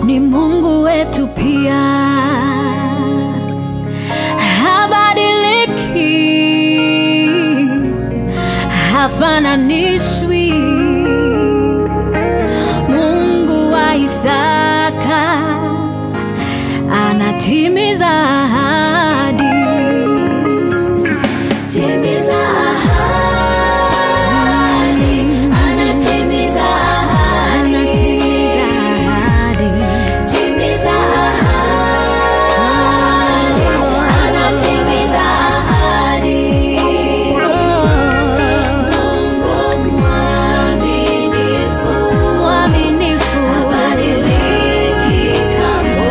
ni Mungu wetu pia, habadiliki, hafananishwi. Mungu wa Isaka anatimiza ahadi. Timiza ahadi, anatimiza ahadi. Anatimiza ahadi. Timiza ahadi, anatimiza ahadi. Mungu mwaminifu, Mwaminifu. habadiliki kamwe.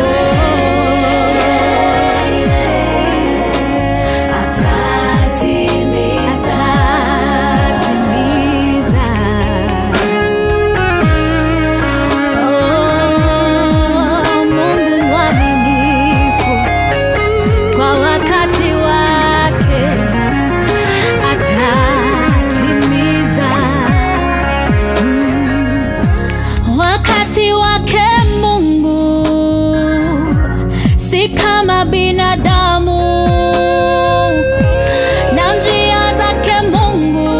Atatimiza. Atatimiza. Oh, Mungu mwaminifu kwa wakati wake atatimiza. Mm. Wakati wake Mungu si kama binadamu na njia zake Mungu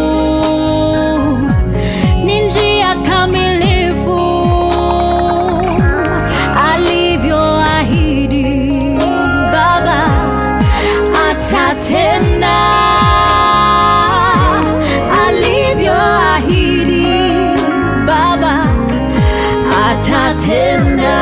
ni njia kamilifu, alivyoahidi Baba atatenda, alivyoahidi Baba atatenda.